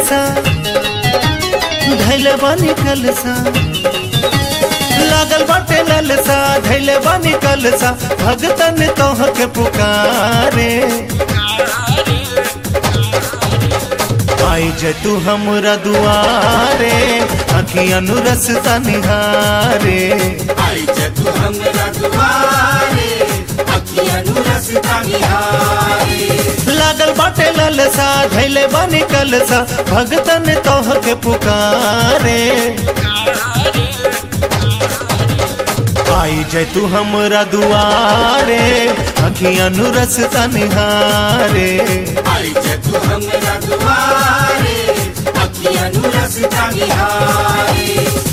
ललसा धैले बानी कलसा लागल बाटे ललसा धैले बानी कलसा भगतन तोह के पुकारे आई जे तू हमरा दुआरे अखियन रसता निहारे आई जे तू हमरा दुआरे अखियन रसता निहारे लागल बाटे ललसा धैले बानी कलसा भगतन तोह के पुकारे आई जे तू हमरा दुआरे अखियन रसता निहारे आई जे तू हमरा दुआरे अखियन रसता निहारे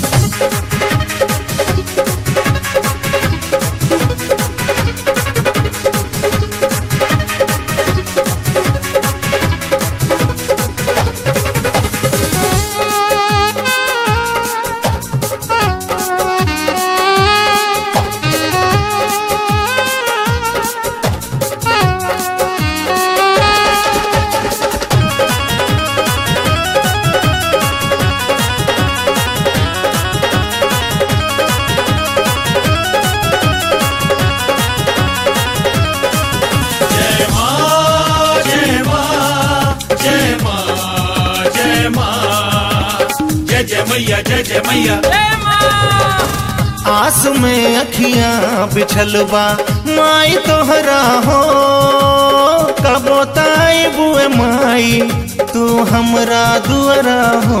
जय माँ जय माँ जय माँ जय माँ जय जय मैया जय जय मैया आस में अखियां बिछलबा माई तोहरा हो कबो ताई बुए माई तू हमरा दुआरा हो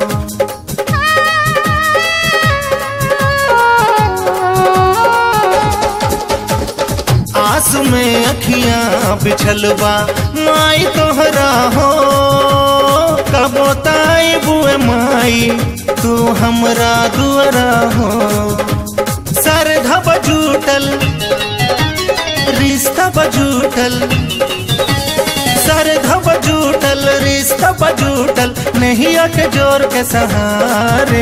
आस में अखियां बिछलबा माई तोहरा हो कबो ताई बुए माई तू हमरा दुआरा हो सर धब जूटल रिश्ता बजूटल सर धब जूटल रिश्ता बजूटल नहीं के जोर के सहारे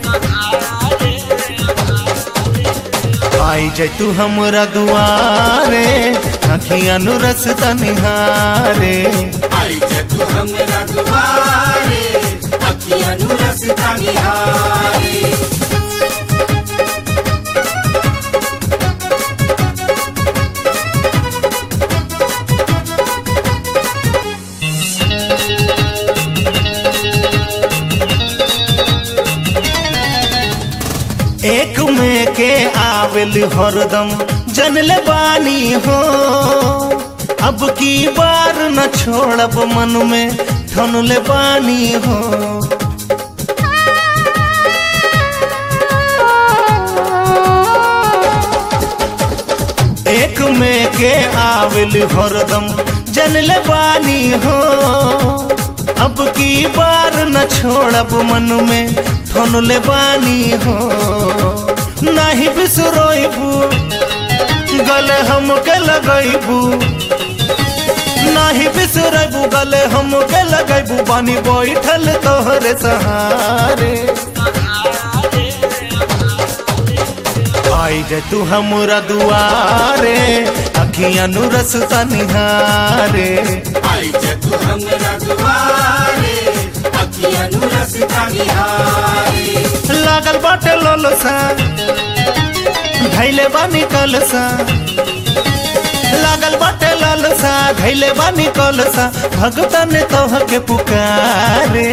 आई जे तू हमरा दुआरे अखियन रसता निहारे आई जे तू हमरा दुआरे अखियन रसता निहारे एक में के आवेल हरदम जनल बानी हो अब की बार न छोड़ब मन में ठनले बानी हो एक में के आवेल हरदम जनल बानी हो अब की बार न छोड़ब मन में ठनले बानी हो नहीं बिसरोइबू गले हमके लगैबू नहीं बिसरबू गले हमके लगैबू बानी बैठल तोहरे सहारे आई जे तू हमरा दुआरे अखियां नु रसता निहारे आई जे तू हमरा दुआरे अखियन रसता निहारे लागल बाटे ललसा धैले बानी कलसा लागल बाटे ललसा धैले बानी कलसा भगतन तोह के पुकारे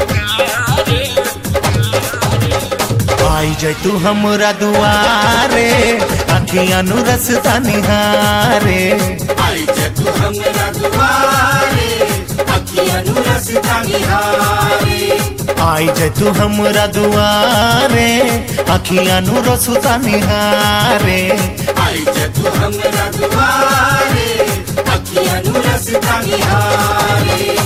आई जे तू हमरा दुआरे अखियां नु रसता निहारे आई जे तू हमरा दुआरे अखियन रसता निहारे आई जे तू हमरा दुआरे अखियां नु रसता निहारे आई जे तू हमरा दुआरे अखियन रसता निहारे